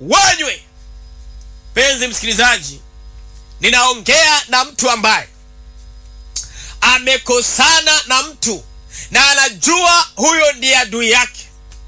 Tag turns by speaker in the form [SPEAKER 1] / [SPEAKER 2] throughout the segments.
[SPEAKER 1] wanywe. Mpenzi msikilizaji, ninaongea na mtu ambaye amekosana na mtu na anajua huyo ndiye adui yake,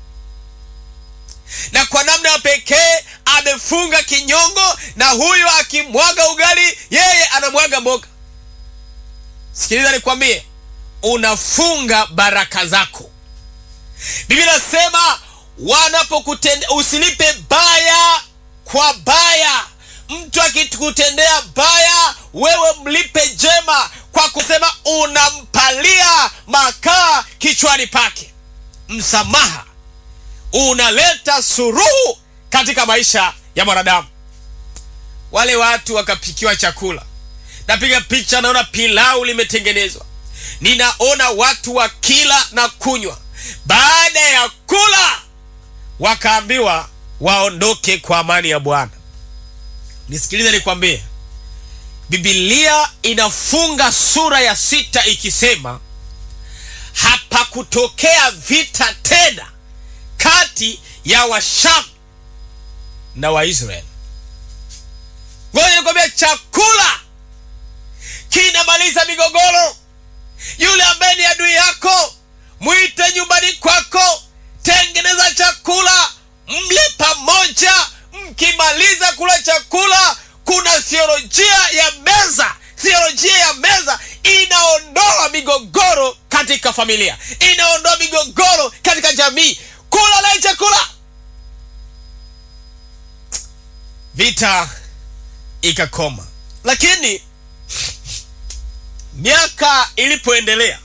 [SPEAKER 1] na kwa namna ya pekee amefunga kinyongo, na huyo akimwaga ugali, yeye anamwaga mboga. Sikiliza nikwambie, unafunga baraka zako. Biblia inasema wanapokutendea, usilipe baya kwa baya. Mtu akikutendea baya, wewe mlipe jema, kwa kusema unampalia makaa kichwani pake. Msamaha unaleta suruhu katika maisha ya mwanadamu. Wale watu wakapikiwa chakula, napiga picha, naona pilau limetengenezwa, ninaona watu wakila na kunywa. Baada ya kula, wakaambiwa waondoke kwa amani ya Bwana. Nisikilize nikwambie, Biblia inafunga sura ya sita ikisema hapakutokea vita tena kati ya Washamu na Waisraeli. Ngoja nikwambia, chakula kinamaliza migogoro. Yule ambaye ni adui yako mwite nyumbani kwako, tengeneza chakula, mle pamoja. Mkimaliza kula chakula, kuna theolojia ya meza. Theolojia ya meza inaondoa migogoro katika familia, inaondoa migogoro katika jamii. Kula naye chakula, vita ikakoma. Lakini miaka ilipoendelea,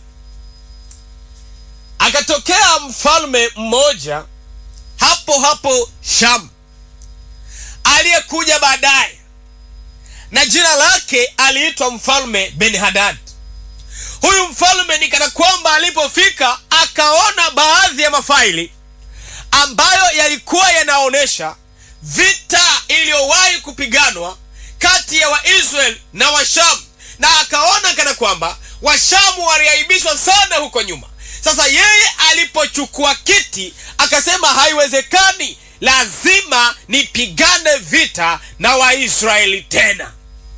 [SPEAKER 1] akatokea mfalme mmoja hapo hapo Shamu aliyekuja baadaye, na jina lake aliitwa mfalme Ben-Hadad. Huyu mfalme ni kana kwamba alipofika akaona baadhi ya mafaili ambayo yalikuwa yanaonyesha vita iliyowahi kupiganwa kati ya Waisraeli na Washamu, na akaona kana kwamba Washamu waliaibishwa sana huko nyuma. Sasa yeye alipochukua kiti akasema, haiwezekani, lazima nipigane vita na Waisraeli tena.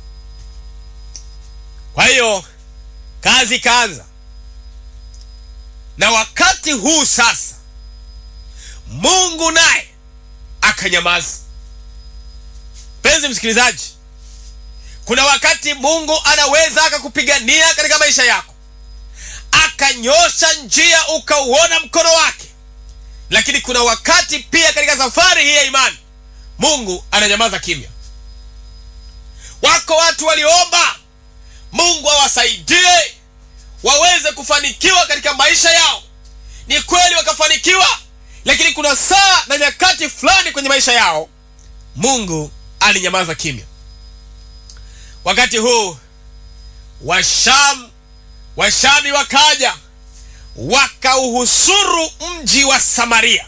[SPEAKER 1] Kwa hiyo kazi ikaanza, na wakati huu sasa Mungu naye akanyamaza. Mpenzi msikilizaji, kuna wakati Mungu anaweza akakupigania katika maisha yako, akanyosha njia ukauona mkono wake, lakini kuna wakati pia katika safari hii ya imani Mungu ananyamaza kimya. Wako watu waliomba Mungu awasaidie waweze kufanikiwa katika maisha yao. Ni kweli wakafanikiwa, lakini kuna saa na nyakati fulani kwenye maisha yao Mungu alinyamaza kimya. Wakati huu Washam Washami wakaja wakauhusuru mji wa Samaria,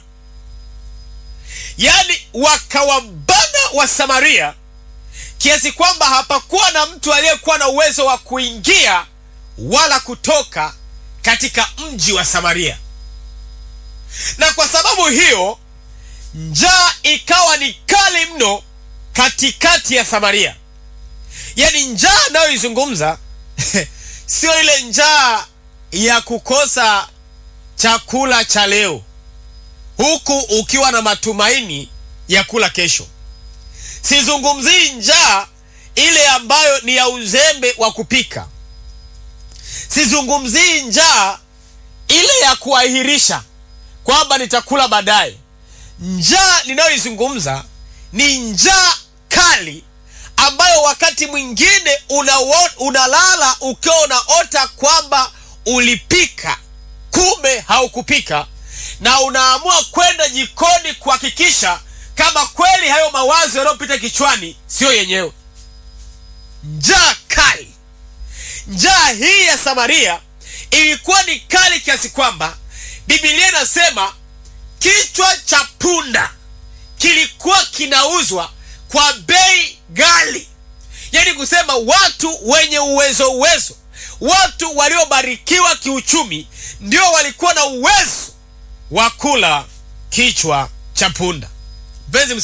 [SPEAKER 1] yaani wakawabana wa Samaria kiasi kwamba hapakuwa na mtu aliyekuwa na uwezo wa kuingia wala kutoka katika mji wa Samaria. Na kwa sababu hiyo njaa ikawa ni kali mno katikati ya Samaria. Yaani njaa anayoizungumza sio ile njaa ya kukosa chakula cha leo huku ukiwa na matumaini ya kula kesho. Sizungumzii njaa ile ambayo ni ya uzembe wa kupika. Sizungumzii njaa ile ya kuahirisha kwamba nitakula baadaye. Njaa ninayoizungumza ni njaa kali ambayo wakati mwingine unawo- unalala ukiwa unaota kwamba ulipika, kumbe haukupika, na unaamua kwenda jikoni kuhakikisha kama kweli hayo mawazo yanayopita kichwani siyo yenyewe. Njaa kali. Njaa hii ya Samaria ilikuwa ni kali kiasi kwamba Biblia inasema kichwa cha punda kilikuwa kinauzwa kwa bei ghali, yaani kusema watu wenye uwezo uwezo, watu waliobarikiwa kiuchumi ndio walikuwa na uwezo wa kula kichwa cha punda. Mpenzi